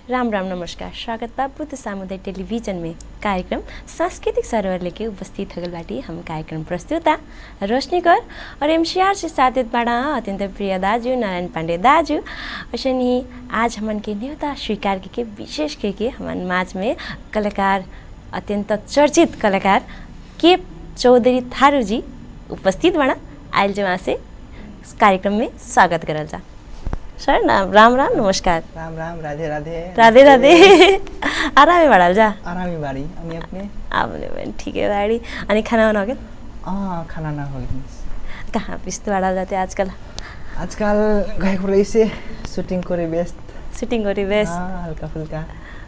राम राम नमस्कार स्वागत बा बुद्ध सामुदायिक टेलीविजन में कार्यक्रम सांस्कृतिक सरोवर लेके उपस्थित हो गल बाटी हम कार्यक्रम प्रस्तुता रोशनी कर और एमसीआर से साथ बाड़ा अत्यंत प्रिय दाजू नारायण पांडे दाजू वैसे ही आज हमन के न्योता स्वीकार के, के विशेष के, के हमन माज में कलाकार अत्यंत चर्चित कलाकार के चौधरी थारू जी उपस्थित बना आयल जमा से कार्यक्रम में स्वागत करल जा सर नाम राम राम नमस्कार राम राम राधे राधे राधे राधे आरामे बाड़ाल जा आरामी बारी अनि अपने आपने बहन ठीक है बाड़ी अनि खाना वाना हो गया अँ खाना ना हो कहाँ पिस्त बाड़ाल जाते आजकल आजकल गएको रहेछ सुटिङ करे व्यस्त शूटिंग करी बेस अँ, हल्का फुल्का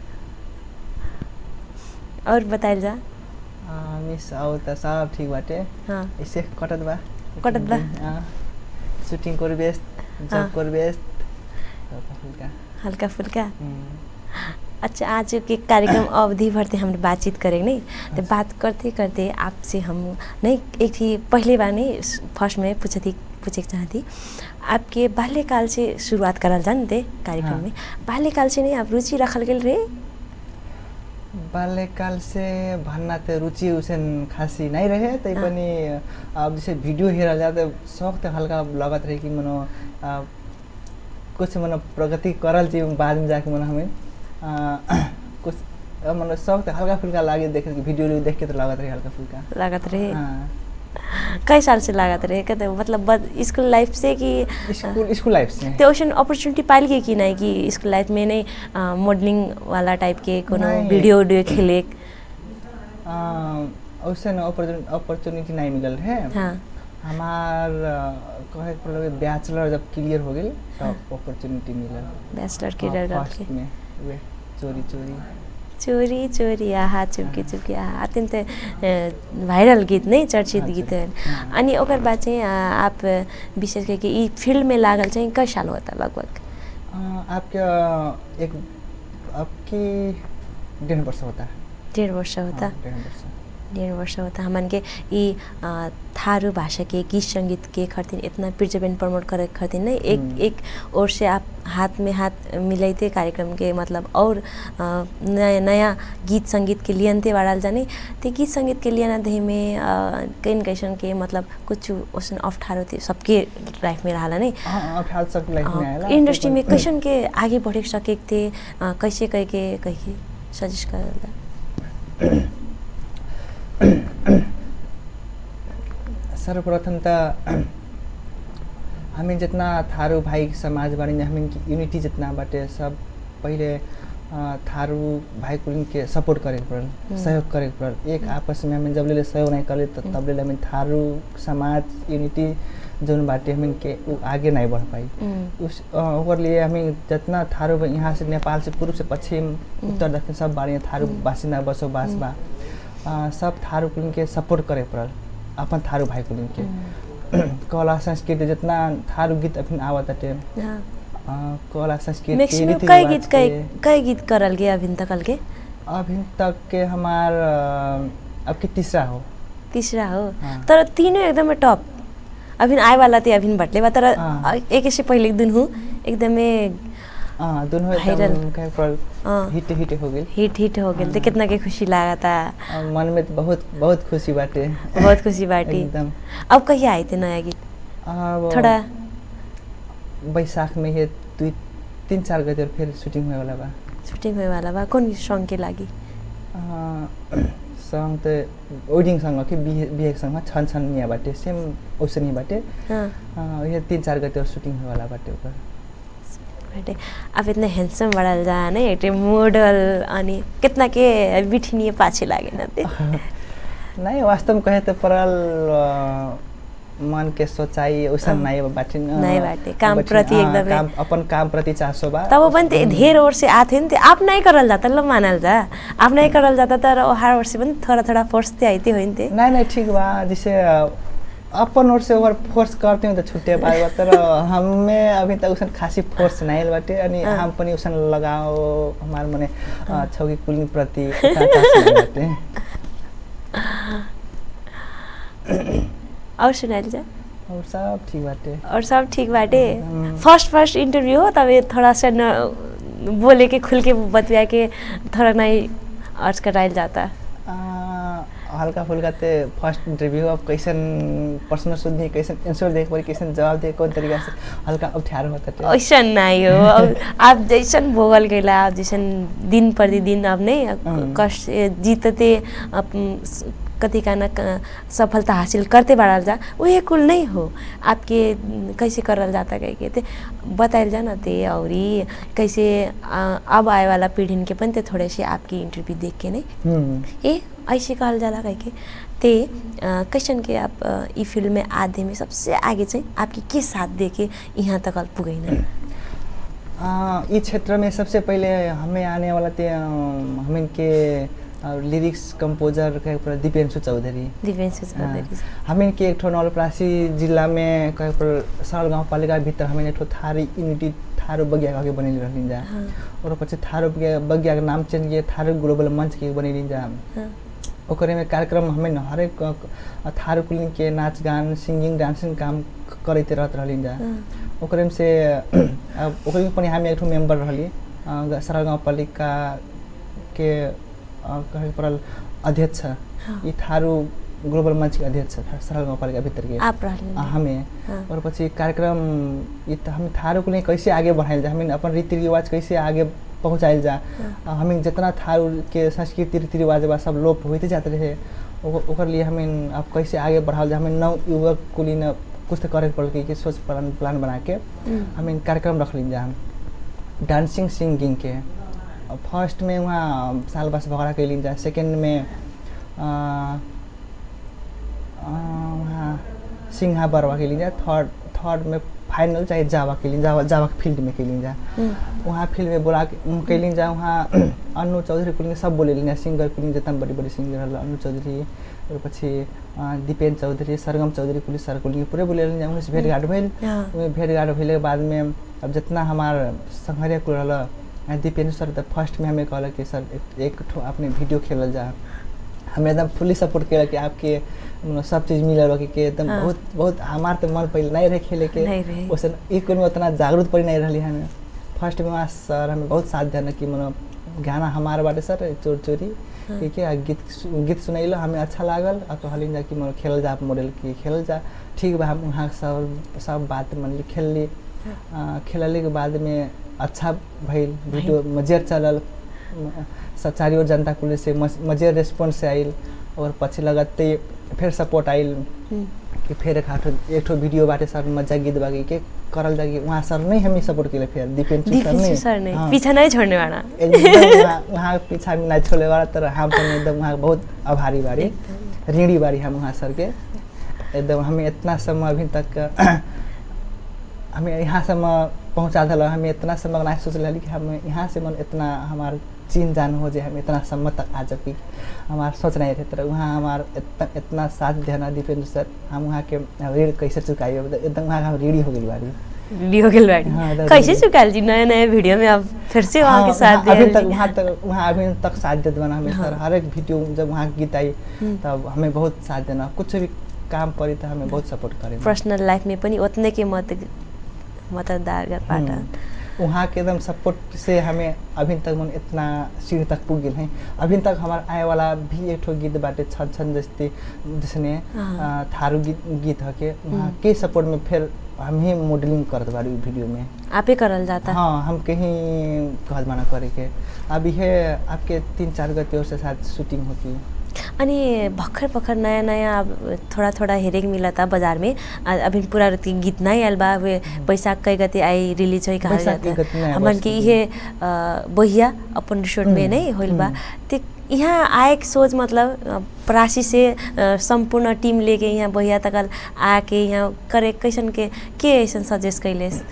और बताइल जा अँ, मिस आउ त सब ठिक बाटे हाँ ऐसे कटत बा कटत बा। अँ, सुटिङ करे व्यस्त हाँ। जब करे व्यस्त हल्का फुल्का हल्का फुल्का हम्म, अच्छा आज के कार्यक्रम अवधि भर ते हम बातचीत करेंगे नहीं तो बात करते करते आपसे हम नहीं एक थी पहले बार नहीं फर्स्ट में पूछे थी पूछे चाहती आपके बाल्यकाल से शुरुआत करल जान दे कार्यक्रम हाँ। में बाल्यकाल से नहीं आप रुचि रखल गेल रहे बाल्यकाल से भन्न त रुचि उसेन खासी नहीं रहे तैपनि अब जैसे वीडियो हेरल जाए तो शौक तो हल्का लगत रहे कि मनो आ, कुछ मनो प्रगति करल चाहिए बाद में जाके मनो हमें आ, कुछ अब मनो शौक तो हल्का फुल्का लागे देखे वीडियो उडियो देख के तो लगत रहे हल्का फुल्का लागत रहे हाँ कई साल से लागत रहे कहते मतलब बद स्कूल लाइफ से कि स्कूल स्कूल लाइफ से त्यो ओसन अपॉर्चुनिटी पाइल के कि नहीं कि स्कूल लाइफ में नहीं मॉडलिंग वाला टाइप के कोनो नहीं। वीडियो वीडियो खेले उससे अपॉर्चुनिटी नहीं मिलल है हाँ हमार कहे के बैचलर जब क्लियर हो गई तब अपॉर्चुनिटी मिलल बैचलर के हाँ, डर डर फर्स्ट के में वे चोरी चोरी चोरी चोरी आहा चुपकी चुपकी आहा अत्यन्त अ, भाइरल गीत नै चर्चित हाँ, गीत चर्चित, है हाँ। अनि ओकर बाद चाहिँ अ, आप विशेष करके यी फिल्डमे लागल चाहिँ कै साल होता लगभग आ, आपका एक आपकी डेढ़ वर्ष होता है डेढ वर्ष होता हाँ, डेढ़ वर्ष डेढ़ वर्ष होता हमन के ई अ, थारू भाषा के गीत संगीत के खरतिन इतना प्रिजर्वेंट प्रमोट करे खरतिन नहीं एक हम्म। एक ओर से आप हाथ में हाथ मिलाइते कार्यक्रम के मतलब और अ, नया नया गीत संगीत के लियनते बाड़ाल जाने ते गीत संगीत के लियना दही में अ, कैन कैसन के मतलब कुछ ओसन अप्ठारो थे सबके लाइफ में रहा नहीं हाँ अब हाल सब लाइफ में आएला इंडस्ट्री में तो कैसन के आगे बढ़े सके थे अ, कैसे कह के कह के सजेस्ट कर सर्वप्रथम त हामी जितना थारू भाइ समाज बारे में हमें यूनिटी जितना बाटे सब पहिले अ, थारू भाई कुलिन के सपोर्ट करे के पड़ल हम्म। सहयोग करे के पड़ल एक आपस में हमें जब ले सहयोग नहीं करे तो तब ले हमें थारू समाज यूनिटी जोन बाटे हमें के उ आगे नहीं बढ़ पाई हम्म, उस अ, ओकर लिए हमें जितना थारू बा- यहाँ से नेपाल से पूर्व से पश्चिम उत्तर दक्षिण सब बारे थारू हम्म। बासिंदा बसोबास हम्म। बा अ, सब थारू कुलिन के सपोर्ट करे पड़ल अपन थारू भाई कुलिन के हम्म, कला संस्कृति जितना थारू गीत अभी आवत बाटे हाँ। अ, कला संस्कृति मैक्सिमम रीति कई रिवाज गीत कई के, कई गीत करल के अभी तक के अभी तक के हमार अ, अब के तीसरा हो तीसरा हो हाँ। तर तीनों एकदमै टप अभी आए वाला थियो अभी भट्टले बा तर हाँ। एक से पहले एक दिन हूँ एकदमै अ, दोनों Viral. एकदम कहे पड़ल अ, हिट हिट हो गई हिट हिट हो गेल त कितना के खुशी लगा था अ, मन में तो बहुत बहुत खुशी बाटे बहुत खुशी बाटी एकदम अब कहिया आए थे नयाँ गीत अब थोड़ा बैशाख में ये दुई तीन चार गते फिर शूटिंग हुए वाला बा शूटिंग हुए वाला बा कौन सॉन्ग के लागि सङ्ग त वेडिङ सङ्ग कि बिहे बिहेको सङ्ग छन छन मिया बाटे सेम औसनी बाटे हाँ अ, ये तीन चार गते शूटिंग हुए वाला बाटे ऊपर बाटे अब इतना हैंडसम बड़ल जा नहीं एक मॉडल अनि कितना के बिठिनिए पाछे लागे न ते नहीं वास्तव में कहे तो परल अ, मन के सोचाई उसन अँ, नहीं बाटे न। नहीं बाटे, काम बाटे, प्रति अँ, एकदमै- काम अपन काम प्रति चासो बा तब पनि त्यो धेर वर्ष आएको थियो नि त्यो आप नै करल जाता ल मानल जा आप नै करल जाता तर हर वर्ष पनि थोड़ा थोड़ा फोर्स त्यो आइते होइन त्यो नहीं नहीं ठीक बा जैसे अ, अपन ओर से ओवर फोर्स करते हैं तो छुट्टे पाए तर हमें अभी तक उसन खासी फोर्स नहीं बाटे अनि अँ। हम पनि उसन लगाओ हमार मने अ, छौकी कुलिन प्रति उतना खास नहीं बाटे और सुनाइल जा और सब ठीक बाटे और सब ठीक बाटे हम्म। फर्स्ट फर्स्ट इंटरव्यू हो तब ये थोड़ा सा न बोले के खुल के बतिया के थोड़ा नहीं अर्ज कराइल जाता आ, हल्का फुल्का ते फर्स्ट इंटरव्यू अब कैसन प्रश्न सोध्ने कैसन आंसर देख पड़ी कैसन जवाब दे कौन तरीका से हल्का अप्ठ्यारो होता ऐसा नहीं हो अब आप जैसन भोगल गैला आप जैसन दिन प्रतिदिन अब नहीं हम्म। कष्ट जीतते अब स- कथी का न क- सफलता हासिल करते बढ़ल जा वही कुल नहीं हो आपके न, कैसे करल जाता कह के ते बताइल जा न ते और ई कैसे आ, अब आए वाला पीढ़ी के पनि ते थोड़े से आपकी इंटरव्यू देख के नहीं हम्म ए ऐसे कहल जाला कह के ते अ, कैसन के आप अ, ई फील्ड में आधे में सबसे आगे चाहिँ आपके के साथ दे के यहाँ तक पुगैन आ, इस क्षेत्र में सबसे पहले हमें आने वाला थे हम इनके लिरिक्स कंपोजर के ऊपर दीपेंशु चौधरी दिव्यांशु चौधरी हमें के एक ठो नवलपरासी जिला में कहीं पर सरल गाँव पालिका भीतर हमें एक ठो थारी यूनिटी थारू बगिया कह के बनेली रहली जा हाँ और पछि थारू बगिया बगिया के नाम चेंज किए थारू ग्लोबल मंच के बनेली जा हाँ ओकरे में कार्यक्रम हमें न हरेक क- थारू कुलिन के नाच गान सिंगिंग डांसिंग काम क- करते रहत रहली जा हाँ ओकरे में से अब ओकरे में पनि हामी एक ठो मेम्बर रहली अ, ग- सरल गाउँपालिका के अ, कहे पड़ल अध्यक्ष हाँ। ई थारू ग्लोबल मंच के अध्यक्ष था सरल गाउँपालिका भित्र के आप रहले अ, हमें हाँ। और पछि कार्यक्रम ई त हम थारू के लिए कैसे आगे बढ़ाइल जा हमें अपन रीति रिवाज कैसे आगे पहुँचाइल जा अ, हमें जितना थारू के संस्कृति रीति रिवाज बा सब लोप होते जाते रहे ओक- ओकर लिए हमें अब कैसे आगे बढ़ाओ जा हमें नव युवक के लिए न कुछ तो करे पड़ कि सोच प्लान प्लान बना के हम्म। हमें कार्यक्रम रख ली जा डांसिंग सिंगिंग के फर्स्ट में वहाँ साल बस भगड़ा के जा सेकेंड में अ, अ, वहाँ सिंहा बरवा के जा थर्ड थर्ड में फाइनल चाहे जावा के जावा जावा के फील्ड में के जा हम्म। वहाँ फील्ड में बोला के उम, कैलिन जा वहाँ अन्नु चौधरी कुलिन सब बोले लिन सिङ्गर कुलिन जितना बड़ी बड़ी सिङ्गर हल अन्नु चौधरी और पछि अ, दिपेन चौधरी सरगम चौधरी कुलिन सर कुलिन पुरै बोले लिन जा उनसे भेटघाट भइल हाँ। उहे भेटघाट भइले के बाद में अब जितना हमार संघरिया कुल रहल अ, दीपेन्द्र सर त फर्स्ट में हमें कहल कि सर एक, एक ठो अपने वीडियो खेलल जा हमें एकदम फुल्ली सपोर्ट केलक कि आपके मतलब सब चीज़ मिलल बा कि के एकदम हाँ। बहुत बहुत हमार तो मन पहले नहीं रहे खेले के नहीं रहे। वैसे ई कुल में उतना जागरूक पड़ी नहीं रही हमें फर्स्ट में वहाँ सर हमें बहुत साथ देना कि मतलब गाना हमारे बाटे सर चोर चोरी हाँ। ठीक है आ गीत सु- गीत सुनैलो हमें अच्छा लागल और कहलिन जा कि मतलब खेलल जा मॉडल की खेलल जा ठीक बा हम वहाँ सब सब बात मन ली खेल ली आ, खेलले के बाद में अच्छा भइल वीडियो मजेर चलल म- सब चारी ओर जनता कुल से मज- मजेर रेस्पॉन्स आइल और पछि लगते फिर सपोर्ट आइल हम्म। कि फिर एक आठो एक ठो वीडियो बाटे सर मजा गीत बाकी के करल जाके वहाँ सर नहीं हमें सपोर्ट केले फिर दीपेन दिपेंशु सर ने हाँ। पीछा नहीं छोड़ने वाला एकदम वहाँ वहाँ पीछा में नहीं छोड़े वाला तर हम तो एकदम वहाँ बहुत आभारी बारी एकदम। ऋणी बारी हम वहाँ सर के एकदम हमें इतना समय अभी तक हमें यहाँ से पहुँचा दिल हमें इतना समय नहीं सोच रही कि हम यहाँ से मन इतना हमार चीन जान हो जाए हम इतना समय तक आ सकी हमार सोच नहीं रहे तर वहाँ हमार इतना इतना साथ देना दीपेंद्र सर हम वहाँ के ऋण कैसे चुकाइए एकदम वहाँ हम ऋणी हो गई बारी वीडियो के लड़ी हाँ, दादा कैसे जी। चुकाल जी नए नए वीडियो में अब फिर से वहाँ के हाँ, साथ वहाँ- अभी दिया तक वहाँ तक वहाँ अभी तक साथ देते बना हमें हाँ। सर हर एक वीडियो जब वहाँ के गीत आई हम्म। तब हमें बहुत साथ देना कुछ भी काम पड़ी तो हमें बहुत सपोर्ट करे पर्सनल लाइफ में पनि उतने के मत मतदारबाट हम्म। वहाँ के एकदम सपोर्ट से हमें अभी तक मन इतना सीढ़ी तक पुग गए हैं अभी तक हमारा आए वाला भी एक ठो गीत बाटे छन छन जस्ती जिसने हाँ। अ, थारू गीत गीत हके वहाँ हम्म। के सपोर्ट में फिर हम ही मॉडलिंग करत बारी वीडियो में आपै करल जाता हाँ हम कहीं कहत माना करे के अब यह आपके तीन चार गति और से साथ शूटिंग होती है अनि भर्खर भर्खर नयाँ नयाँ अब थोड़ा थोड़ा हेरेक मिलता बाजार में आ, अभी पूरा ती गीत नहीं आयल बा वे बैसाख कै गति आई रिलीज होइ कहा बैसाख के गति नहीं जाता आयल हमन बा, के उसको इहे अ, बहिया अपन रिसोर्ट में हम्म, नहीं होइल बा हम्म। ते यहाँ आएक सोच मतलब अ, परासी से अ, संपूर्ण टीम लेके यहाँ बहिया तकल आके यहाँ करे कैसन के के ऐसन सजेस्ट कैलेस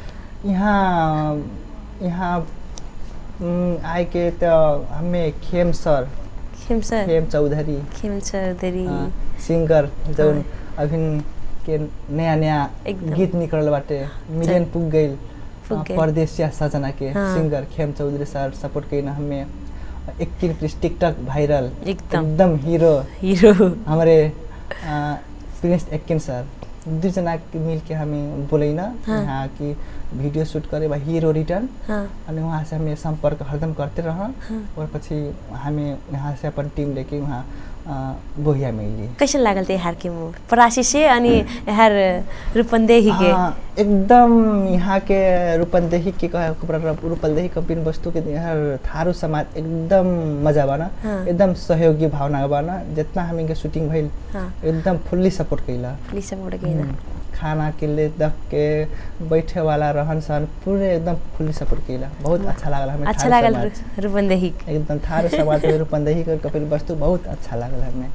यहाँ यहाँ उम, आए के तो हमें खेम सर खेम सर खेम चौधरी खेम चौधरी हाँ, सिंगर जौन हाँ। अभी के नया नया एकदम। गीत निकलल बाटे मिलियन पुग गइल पुग अ, गइल। परदेसिया सजना के हाँ। सिंगर खेम चौधरी सर सपोर्ट कइन हमें इक्कीस पीस टिकटक वायरल एकदम। एकदम हीरो हिरो हमारे अ, प्रिंस एक्किन सर दू जना के मिल के हमें बोले ना हाँ। यहाँ कि वीडियो शूट करे बा हीरो रिटर्न हाँ अनि वहाँ से हमें संपर्क हरदम करते रह हाँ। और पछि हमें यहाँ से अपन टीम लेके वहाँ अ, बोहिया में अइली कैसन लागल थियो हार के मुभ परासी से अनि यहाँ रूपन्देही के हाँ, एकदम यहाँ के रूपन्देही के कहे रूपन्देही के बिन वस्तु के यहाँ थारू समाज एकदम मजा बना हाँ। एकदम सहयोगी भावना बना जितना हमी के शूटिंग भइल हाँ एकदम फुल्ली सपोर्ट कैला पुलिस सपोर्ट गएन हम्म, खाना के लिए दख के बैठे वाला रहन सहन पूरे एकदम फुल्ली सपोर्ट कैला बहुत अच्छा लागल हमें अच्छा थारू लागल समाज। रू- रूपन्देही एकदम थारू समाज में रूपन्देही के कपिल वस्तु बहुत अच्छा लागल हमें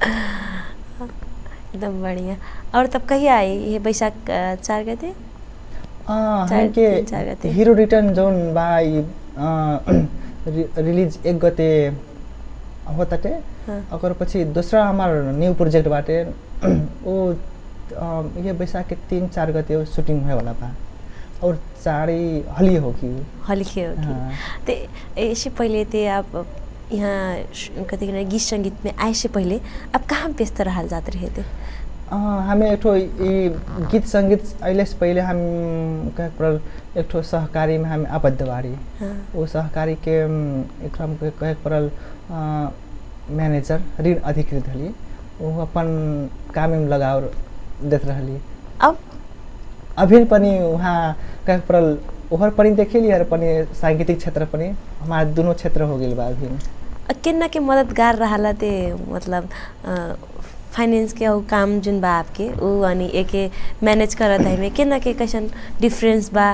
एकदम बढ़िया और तब कहिया आई ये बैशाख अ, चार गते अँ, चार- हमके तीन चार गते। हिरो रिटर्न जोन बा ई, अँ, रि- रिलीज एक गते होताटे हाँ ओकर पछि दूसरा हमार न्यू प्रोजेक्ट बाटे वो अँ, ये बैसाख के तीन चार गते वो शूटिंग होए वाला बा और चारी हली होगी हल्के हो हाँ। कि तो इससे पहले तो आप यहाँ श- कथी कहना गीत संगीत में आए से पहले आप कहाँ व्यस्त रहल जाते रहे थे अँ, हमे एक ठो ई गीत संगीत अइले से पहले हम कहे पड़ल एक ठो सहकारी में हम आबद्ध बाड़ी हाँ वो सहकारी के अम, एक हम के कहे के पड़ल अ, मैनेजर ऋण अधिकृत हली वो अपन काम में लगाव देत रहली अब अभी पनि वहाँ कहे के पड़ल ओहर पनि देखेली और पनि सांगीतिक क्षेत्र पनि हमारा दोनों क्षेत्र हो गेल बा अभी अ, केना के मददगार रहला ते मतलब फाइनेंस के ऊ काम जुन बा आपके ऊ अनि एके मैनेज करत है में केना के कैसन डिफरेंस बा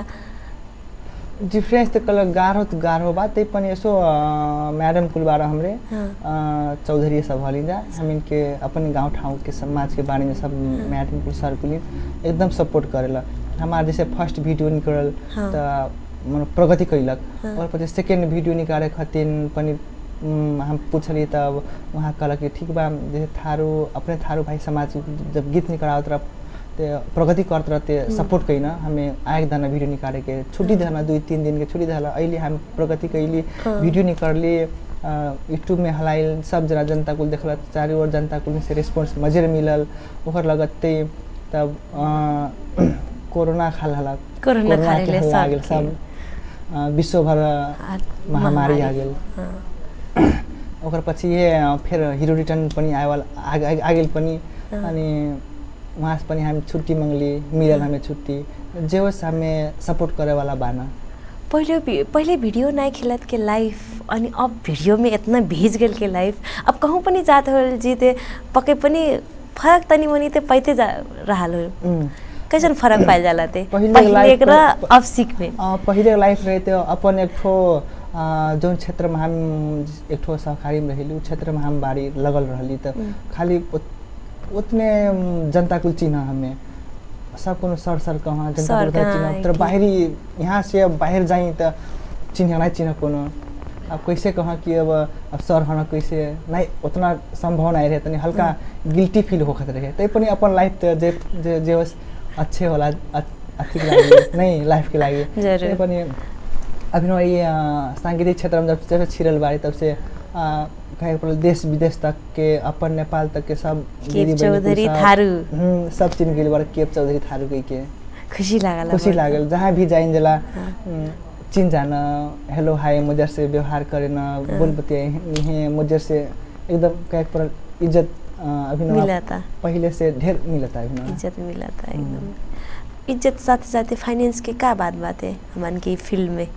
डिफ्रेंस त कल गाह्रो त गाह्रो बा त्यही पनि यसो अ, म्याडम कुलबाट हमरे हाँ अ, चौधरी सब हलिंदा हमिन के अपन गांव ठाउँ के समाज के बारे में सब मैडम कुल सर कुल एकदम सपोर्ट करेला हमार जैसे फर्स्ट वीडियो निकलल हाँ। त मन प्रगति कैलक हाँ। और पछि सेकेंड वीडियो निकाले खातिर पनि उम, हम पूछली तब वहाँ कहलक कि ठीक बा जैसे थारू अपने थारू भाई समाज जब गीत निकलावत रह ते प्रगति करत रहते सपोर्ट कैना हमें आएक दाना वीडियो निकाले के छुट्टी देना दुई तीन दिन के छुट्टी देला अहिले हम प्रगति कैली हाँ। वीडियो निकलली यूट्यूब में हलाइल सब जना जनता कुल देखल चारों ओर जनता कुल से रिस्पॉन्स मजे मिलल ओकर लगते तब अ, कोरोना खाल हलक कोरोना के खाल ले हल्ला आ गेल सबके। सब अ, विश्व भर आ- महामारी आ गेल हाँ ओकर पछि ये अ, फेर हिरो रिटर्न पनि आएवाला आ आ- आ गेल पनि हाँ। अनि वहाँ से पनि हामी छुट्टी मांगली मिलल हमें छुट्टी जे होस् हमें सपोर्ट करे वाला बाना पहले भी- पहले वीडियो नहीं खेलत के लाइव अनि अब वीडियो में इतना भेज गेल के लाइव अब कहूँ पनि जात हो जीते पक्कै पनि फरक तनी मनी ते पैते जा रहल हो उम्, कैसन फरक पाइल जाला ते पहिले पहिले live र प- अब सीख में अ, पहिले लाइफ रहे त्यो अपन एक ठो अ, जौन क्षेत्रमा हम एक ठो सहकारी में रहिली उ क्षेत्रमा हम बारी लगल रहली त हम्म। खाली उत- उतने अम, जनता कुल चिन्ह हमें सब कोनो सर सर कहाँ जनता सर कुल उतना कहाँ चिन्ह है तर कि- बाहरी यहाँ से अब बाहर जाई त चिन्ह नहीं चिन्ह कोनो अब कैसे कहाँ कि अब अब सर हन कैसे नहीं उतना संभव नहीं रहे तनी हल्का गिल्टी फील होखत रहे तै पनि अपन लाइफ त जे जे जे होस् अच्छे होला अ- अथी के लागि नहीं लाइफ के लागि जरूर। तै पनि अभिनव ये अ, सांगीतिक क्षेत्र में जब जब से छिरल बारी तब से अ, कहे पड़ल देश विदेश तक के अपन नेपाल तक के सब केप दीदी बहिनी कुल चौधरी सब- थारू। हम्म, सब चिन्ह गेल बारे केप चौधरी थारू कह के खुशी लागल खुशी अब। लागल जहाँ भी जाइन जला हाँ। हम्म, चिन जान हेलो हाय मुजर से व्यवहार करे न बोल बतियाए मुजर से एकदम कहे पड़ल इज्जत अ, अभिनव मिलता पहले से ढेर मिलता अभिनव इज्जत मिलता एकदम इज्जत साथ साथ फाइनेंस के का बात बात है हमन के फील्ड में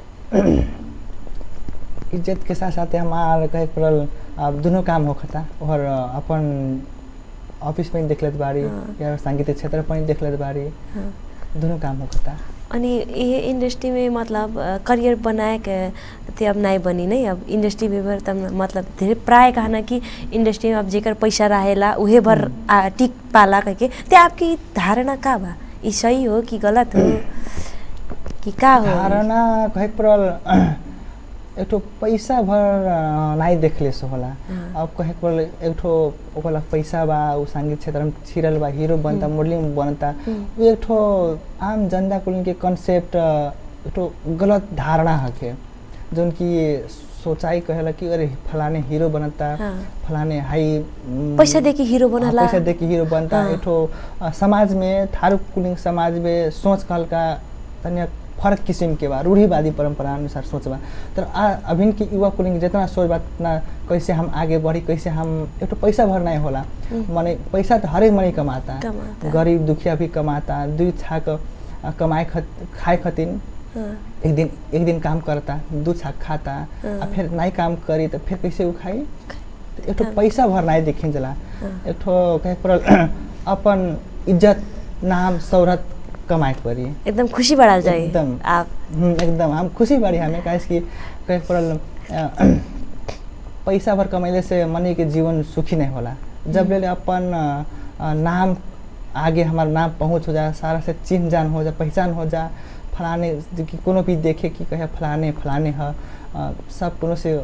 इज्जत के साथ साथ हमार कहे पड़ल अब दोनों काम होखता और अपन ऑफिस में देख लेत बारी हाँ। या सांगीतिक क्षेत्र में देख लेत बारी हाँ। दोनों काम होखता अनि ये इंडस्ट्री में मतलब अ, करियर बनाए के ते अब नहीं बनी नहीं अब इंडस्ट्री में भर तब मतलब धेरै प्राय कहना कि इंडस्ट्री में अब जेकर पैसा रहेला उहे भर आ, टिक पाला कह ते आपकी धारणा का बा ई सही हो कि गलत हो कि का हो धारणा कहे पड़ल एक ठो पैसा भर अ, नहीं देखले से होला हाँ। अब कहे पड़ल एक ठो ओकरा पैसा बा उ संगीत क्षेत्र में छिरल बा हीरो बनता मॉडलिंग बनता हम्म। उ एक ठो आम जनता कुल के कंसेप्ट एक ठो गलत धारणा हके जोन कि सोचाई कहेला कि अरे फलाने हीरो बनता हाँ। फलाने हाई उम, पैसा देके हीरो हाँ, बनला पैसा देके हीरो बनता हाँ। एक ठो अ, समाज में थारू कुलिंग समाज में सोच कहल का तनिया फर्क किसिम के बा रूढ़िवादी परंपरा अनुसार सोच बा तर आ अभिन की युवा कुलिंग जितना सोच बा उतना कैसे हम आगे बढ़ी कैसे हम एक ठो पैसा भर नहीं होला हम्म। माने पैसा तो हरेक मनी कमाता कमाता। गरीब दुखिया भी कमाता दुई छाक अ, कमाए खत खाए खतिन हाँ, एक दिन एक दिन काम करता दू छाक खाता हाँ। आ फिर नहीं काम करी तो फिर कैसे वो खाई तो एक ठो हाँ। पैसा भर नहीं देखी जला हाँ। एक ठो कहे पड़ल अपन इज्जत नाम शौहरत कमाए के पड़ी एकदम खुशी बढ़ाल जाए एकदम। आप हम्म, एकदम हम खुशी बाड़ी हमें काहे कि कहे पड़ल अ, पैसा भर कमैले से मनी के जीवन सुखी नहीं होला जब ले ले अपन अ, अ, नाम आगे हमारा नाम पहुँच हो जा सारा से चिन्ह जान हो जा पहचान हो जा फलाने जो कि कोनो भी देखे कि कहे फलाने फलाने ह अ, सब कोनो से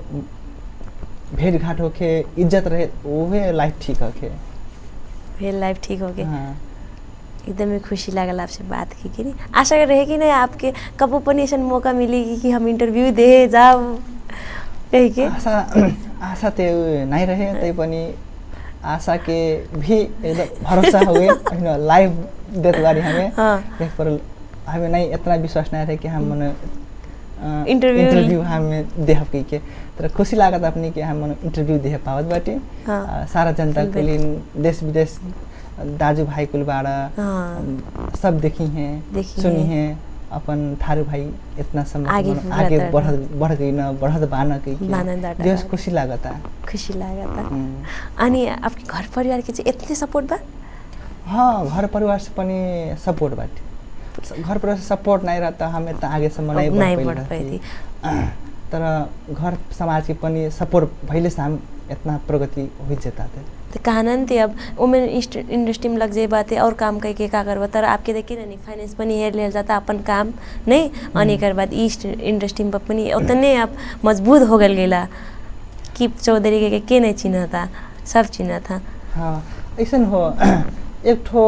भेंट घाट होके इज्जत रहे उहे लाइफ ठीक होके फिर लाइफ ठीक हो गई हाँ एकदमै खुसी लागल आपसे बात की कि नहीं आशा रहे कि नहीं आपके कबो पनि ऐसा मौका मिलेगी कि हम इंटरव्यू दे जाओ कही के आशा आशा तो नहीं रहे तै पनि आशा के भी एकदम भरोसा हुए होइन लाइव देत बारी हमें हाँ देख पर हमें नहीं इतना विश्वास नहीं रहे कि हम मने अ, इंटरव्यू- इंटरव्यू हमें देह कही के तर खुशी लागत अपनी कि हम मने इंटरव्यू देह पावत बाटे हाँ। अ, सारा जनता बिल्कुल। के लिए देश विदेश दाजू भाई कुल बाड़ा हाँ। अम, सब देखी हैं देखी सुनी हैं। हैं अपन थारू भाई इतना समय आगे मने बढ़त आगे रहे। बढ़ बढ़ गई न बढ़त बान कही बानन डाटा देश बा। खुशी लागता खुसी लागत हम्म। अनि आपके घर परिवार के चाहिँ यति सपोर्ट बा हाँ घर परिवार से पनि सपोर्ट बाटे घर परिवार से सपोर्ट नहीं रहता हम इतना आगे सम्म नहीं नहीं बढ़ बढ़ पाइल पाइथी। रहती। तर घर समाज के पनि सपोर्ट भइले से हम इतना प्रगति हो जाता थे तो कहना थे अब वुमेन इंडस्ट्री में लग जाए बात और काम कह के का करबा तर आपके देखिए ना फाइनेंस पनि हेर लिया जाता अपन काम नहीं अनि एकर बाद ईस्ट इंडस्ट्री में पनि उतने आप मजबूत हो गल गेला कि चौधरी के, के नहीं चिन्ह था सब चिन्ह था हाँ ऐसन हो एक ठो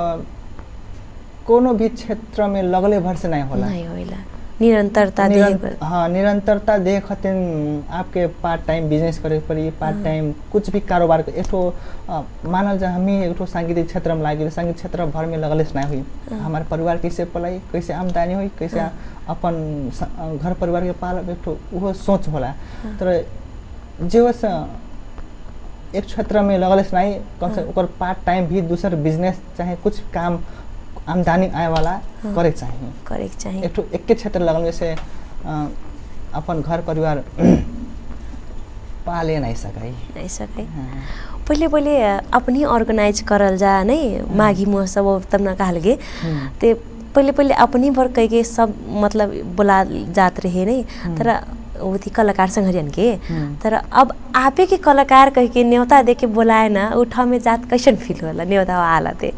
कोनो भी क्षेत्र में लगले भर से नहीं होला नहीं होइला निरंतरता देह निरं- पर हाँ निरंतरता दे खातिर आपके पार्ट टाइम बिजनेस करे के पड़ी पार्ट हाँ। टाइम कुछ भी कारोबार के- एक ठो अ, मानल जा हम ही एक ठो सांगीतिक क्षेत्र में लागे संगीत क्षेत्र भर में लगले से नहीं हुई हाँ। हमारे परिवार कैसे पलाई कैसे आमदनी हुई कैसे हाँ। अपन स- अ, घर परिवार के पाल एक ठो वो सोच होला हाँ। तर जो से एक क्षेत्र में लगले से नहीं कम से हाँ। ओकर पार्ट टाइम भी दूसर बिजनेस चाहे कुछ काम आमदनी आए वाला हाँ। करे के चाहिए करे के चाहिए एक ठो एके क्षेत्र लगल जैसे अ, अपन घर परिवार पाले नहीं सकाई नहीं सके हाँ। पहिले पहिले अपनी ऑर्गेनाइज करल जा नहीं माघी महोत्सव और तब न कहल गे हम्म। ते पहिले पहिले अपनी भर कह के सब मतलब बोला जात रहे नहीं हम्म। तर वो थी कलाकार संगठन के हम्म। तर अब आपे के कलाकार कह के न्योता दे के बोलाए ना उ ठाउँ में जात कैसन फील होला न्योता आला ते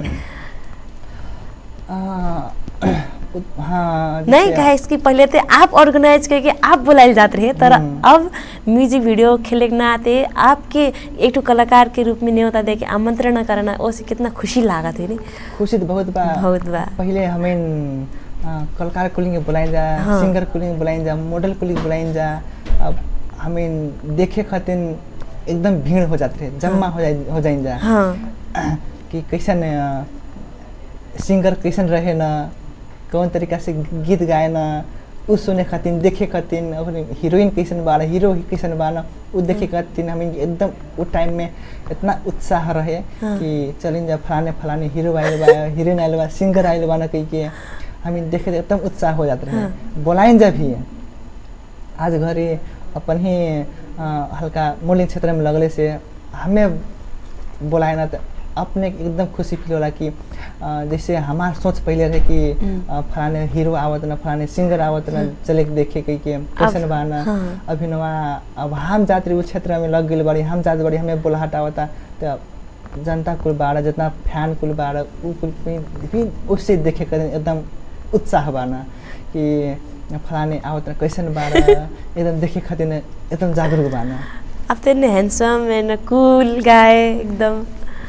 अ, उत- हाँ नहीं जैसे- कहे इसकी पहले तो आप ऑर्गेनाइज करके आप बुलाए जाते रहे तर हम्म। अब म्यूजिक वीडियो खेले के नाते आपके एक ठो कलाकार के रूप में न्योता दे के आमंत्रण करना ओसे कितना खुशी लागत है नहीं खुशी तो बहुत बा बहुत बा पहिले हमें अ, कलाकार कुलिंग बुलाइन जा हाँ। सिंगर कुलिंग बुलाइन जा मॉडल कुलिंग बुलाइन जा अब हमें देखे खातिर एकदम भीड़ हो जाते रहे जम्मा हो जाए हो जाइन जा हाँ कि कैसन अ, सिंगर कैसन रहे न कौन तरीका से गीत गाए न उ सुने खातिर देखे खातिर और हीरोइन कैसन बा हीरो कैसन बा न उ देखे खातिर हमें एकदम उ टाइम में इतना उत्साह रहे हाँ। कि चलिन जा फलाने फलाने हीरो आइल बा हीरोइन आइल बा सिंगर आइल बा न कही के हमें देखे तो एकदम उत्साह हो जाते रहे हाँ। बोलाइन जा भी आज घरे अपन ही अ, हल्का मॉडलिंग क्षेत्र में लगले से हमें बोलाए ना तो अपने के एकदम खुशी फील होला कि अ, जैसे हमार सोच पहले रहे कि हम्म। अ, फलाने हीरो आवत ना फलाने सिंगर आवत ना चले के देखे कही के कैसन बा ना हाँ। अभिनवा अब हम जात रही उस क्षेत्र में लग गई बड़ी हम जात बड़ी हमें बोलाहट आवता तो जनता कुल बाड़ा जितना फैन कुल बाड़ा उ कुल भी भी उससे देखे कर एकदम उत्साह बाना कि फलाने आवत ना कैसन बाड़ा एकदम देखे खातिर एकदम जागरूक बाना अब तो इतने हैंडसम एंड कूल गाय एकदम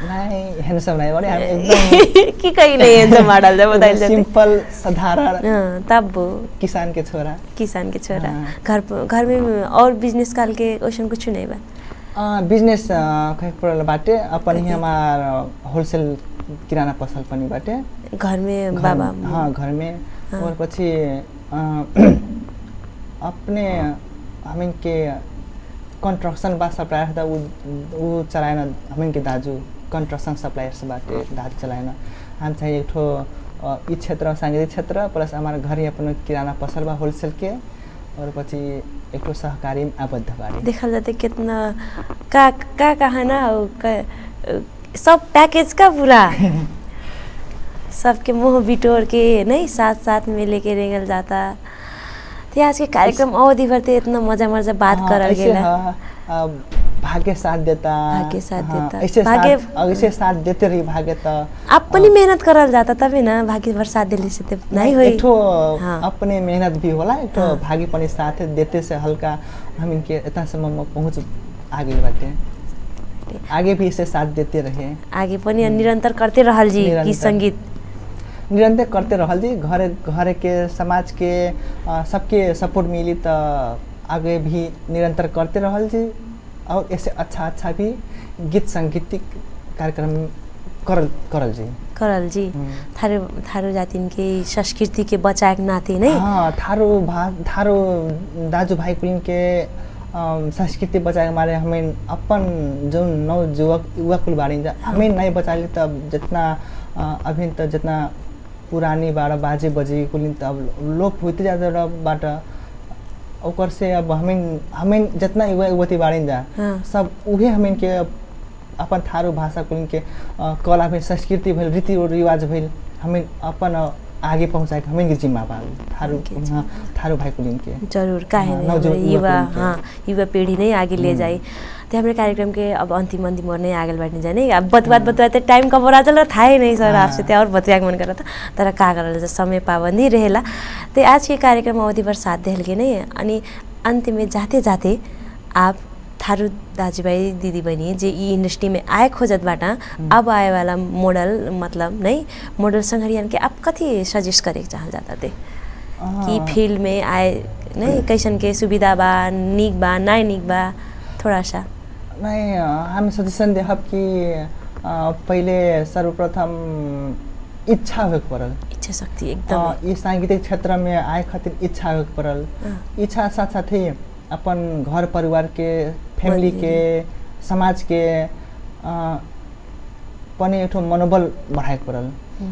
नहीं हैंडसम नहीं बड़े हम एकदम कि कहीं नहीं हैंडसम मॉडल जब बताइल जाते सिंपल साधारण हाँ, तब वो किसान के छोरा किसान के छोरा हाँ। घर प- घर में और बिजनेस काल के ओसन कुछ नहीं बा अ, बिजनेस अ, कहे पड़ल बाटे अपन ही हमार होलसेल किराना पसल पनि बाटे घर में घर- बाबा हाँ घर में हाँ। और पछि अ, अपने हमिन के कंस्ट्रक्शन बा सप्लायर था उ उ चलाएन हमिन के दाजु कंस्ट्रक्शन सप्लायर्स बाटे दाजु चलाएन हम चाहिँ एक ठो अ, ई क्षेत्र साङ्गीतिक क्षेत्र प्लस हमार घर ही अपन किराना पसल बा होलसेल के और पछि एक ठो सहकारी में आबद्ध बाड़ी देखल जाते कितना का का कहा ना हो, का- सब पैकेज का पूरा सबके मुंह बिटोर के नहीं साथ साथ में लेके रेंगल जाता तो आज के कार्यक्रम अवधि भर ते इतना मजा मजा बात हाँ, करल ऐसे गेला हाँ, आ, भाग्य साथ देता भाग्य साथ हाँ, देता। ऐसे भाग्य- साथ ऐसे साथ देते रही भाग्य तो आप पनि मेहनत करल जाता तभी ना भाग्य भर साथ दिले से ते नहीं होई एक ठो हाँ। अपने मेहनत भी होला एक ठो हाँ। भागी पनि साथ देते से हल्का हम इनके इतना समय में पहुँच आगे बाटे आगे भी इसे साथ देते रहे आगे पनि निरंतर करते रहल जी निरंतर। गीत संगीत निरंतर करते रहल जी घर घर के समाज के अ, सबके सपोर्ट मिली तो आगे भी निरंतर करते रहल जी और ऐसे अच्छा अच्छा भी गीत संगीतिक कार्यक्रम करल करल जी करल जी हम्म। थारू थारू जातिन के संस्कृति के बचाए के नाते नहीं हाँ थारो भा थारो दाजुभाइ कुलिन के अम, संस्कृति बचाए मारे हमें अपन जो नव युवक युवा कुल बाड़ी जा हमें नहीं बचाली तब जितना अ, अभी तक जितना पुरानी बारह बाजे बजे कुलिन तब लोप होते जाते बाट ओकर से अब हमें हमें जितना युवा युवती बाड़ी जा हाँ। सब उहे हमें के अपन थारू भाषा कुलिन के अ, कला भेल संस्कृति भेल रीति रिवाज भेल हमें अपन अ, आगे पहुँचाए के हमें के जिम्मा बा थारू हमके हाँ, थारू भाई कुलिन के जरूर काहे हाँ, नहीं नवजुवक हमारे युवा युवा पीढ़ी के। हाँ युवा पीढ़ी नै आगे ले हम्म। जाए तो हमारे कार्यक्रम के अब अंतिम अंतिम और नहीं आगे बढ़ने जाने अब बतबात बतबाते टाइम कब हो चल रहा था ही नहीं सर हाँ। आपसे तो और बतिया के मन कर रहा था तर का करल जा समय पाबंदी रहेला तो आज के कार्यक्रम अवधि भर साथ देल के नहीं अनि अंत में जाते जाते आप थारू दाजुभाइ दिदीबहिनी जे यी इंडस्ट्री में आए खोजतबाट अब आए वाला मोडल मतलब नहीं मोडल संघरियन के आप कथी सजेस्ट करे के चाहल जाता थे कि हाँ। फील्ड में आए नहीं कैसन के सुविधा बा निक बा नाय निक बा थोड़ा सा नहीं अ, हामी सजेसन देहब कि अ, पहिले सर्वप्रथम इच्छा होके पड़ल इच्छा शक्ति अ, एकदम ई सांगीतिक क्षेत्र में आए खातिर इच्छा होके पड़ल हाँ। इच्छा साथ साथै अपन घर परिवार के फैमिली के समाज के अ, पनि एक ठो मनोबल बढ़ाए पड़ल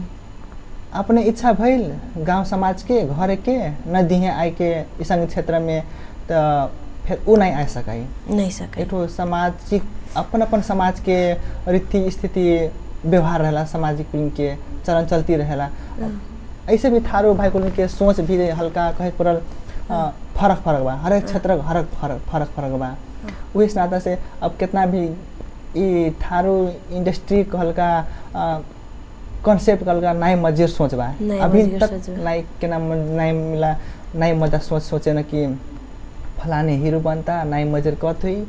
अपने इच्छा भइल गांव समाज के घर के न दिहे आए के ई संगीत क्षेत्र में त फिर ऊ नहीं आ सकाई नहीं सके एक ठो सामाजिक अपन अपन समाज के रीति स्थिति व्यवहार रहेला सामाजिक कुल के चलन चलती रहेला ऐसे भी थारो भाई कुल के सोच भी हल्का कहे पड़ल अ, फरक फरक बा हरेक क्षेत्र के हरक फरक फरक फरक बा उही नाता से अब कितना भी ई थारो इंडस्ट्री के हल्का कॉन्सेप्ट हल्का नाई मजेर सोच बा नाई अभी मजेर तक सोच बा। नाई के नाम नाई मिला नाई मजा सोच सोचे न कि फलाने हीरो बनता नाई मजेर कत हुई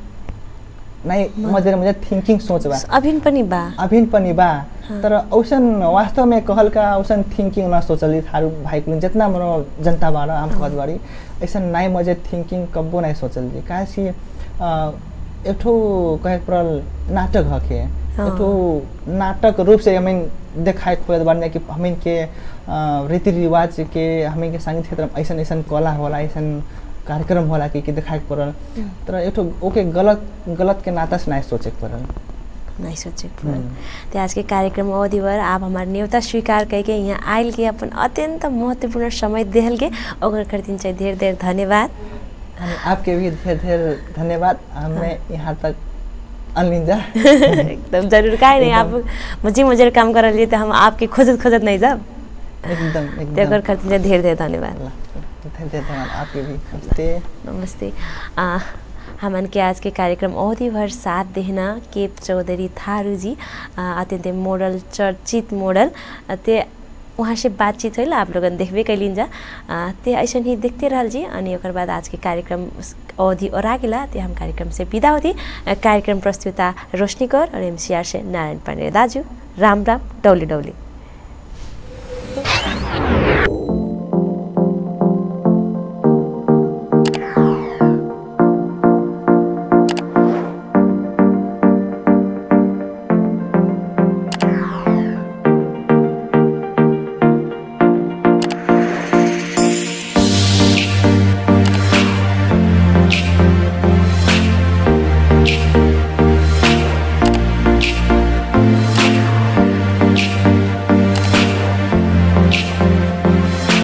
नाई मजेर मजेर थिंकिंग सोच बा अभिन पनि बा अभिन पनि बा हाँ। तर औसन वास्तव में कहलका औसन थिंकिंग न सोचली थारू भाई कुल जितना मनो जनता बाड़ा आम कहत बाड़ी ऐसा नाई मजे थिंकिंग कब्बो नहीं सोचल जी काहे कि अ, एक ठो कहे पड़ल नाटक हके हाँ। एक ठो नाटक रूप से हमें देखाए खोजत बाड़ी कि हमें के अ, रीति रिवाज के हमें के संगीत क्षेत्र में ऐसा ऐसा कला होला ऐसा कार्यक्रम होला कि, कि देखाए के पड़ल तर एक ठो ओके गलत गलत के नाता से नहीं सोचे के पड़ल नहीं सोचे हम्म। तो आज के कार्यक्रम अवधि भर आप हमारे न्योता स्वीकार करके यहाँ आयल के अपन अत्यंत महत्वपूर्ण समय देहल के ओकर खातिर चाहिँ धेरै धेरै धन्यवाद अनि आपके भी ढेर ढेर धन्यवाद हमें यहाँ तक अनलिंजा एकदम जरूर काहे नहीं आप मुझे मुझे काम कर लिए तो हम आपके खोजत खोजत नहीं जाब एकदम तो एकदम ओकर खातिर चाहिँ धेरै धेरै धन्यवाद ल, ढेर ढेर धन्यवाद आपके भी नमस्ते नमस्ते आ, हमन के आज के कार्यक्रम अवधि भर साथ देहना केप चौधरी थारू जी आ, अत्यन्तै मोडल चर्चित मोडल आ, ते वहाँ से बातचीत होइल आप लोगन देखबे कैलिन जा आ, ते ऐसा ही देखते रहल जी अनि ओकर बाद आज के कार्यक्रम उस अवधि और आ गेला ते हम कार्यक्रम से विदा होती आ, कार्यक्रम प्रस्तुता रोशनी कौर और एमसीआर से नारायण पांडे दाजू राम राम डौली डौली